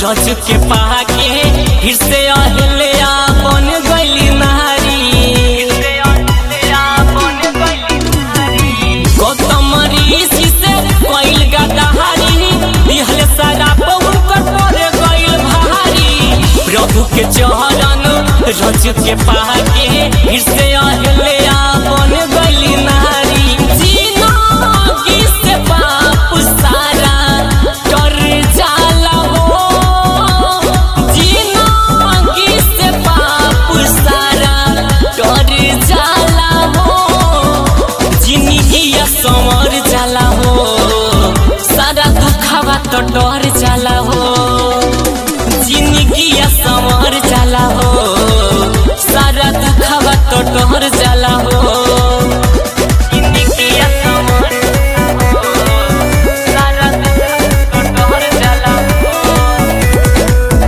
रज के पाके फिर से अहल्या बन गईली नारी गौतम ऋषि से कइल गदाहारी दिहल सारा पहुन कर पड़ गइल भारी प्रभु के चरण रज के पाके फिर से अहल्या बन गईली नारी जिंदगी से पाप सारा कर जाला हो जिंदगी से पाप सारा कर जाला हो जिंदगी समर जाला हो सारा दुखवा तो डर जाला हो जिंदगी समर जाला हो सारा दुखवा तो डर जाला हो जिंदगी समर सारा दुखवा तो डर जाला हो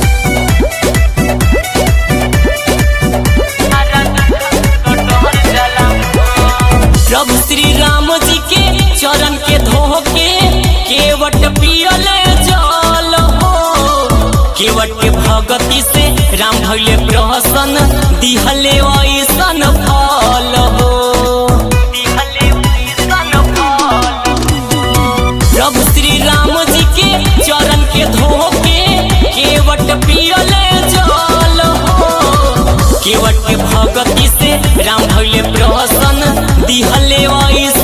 प्रभु श्री राम जी के चरण के धोके केवट पियले जल हो केवट के भगति से राम भैले प्रहसन दिहले ऐसन फल हो प्रभु श्री राम जी के चरण के धोके केवट पियले जल हो केवट के भगति से राम भैले प्रहसन दिहले ऐसन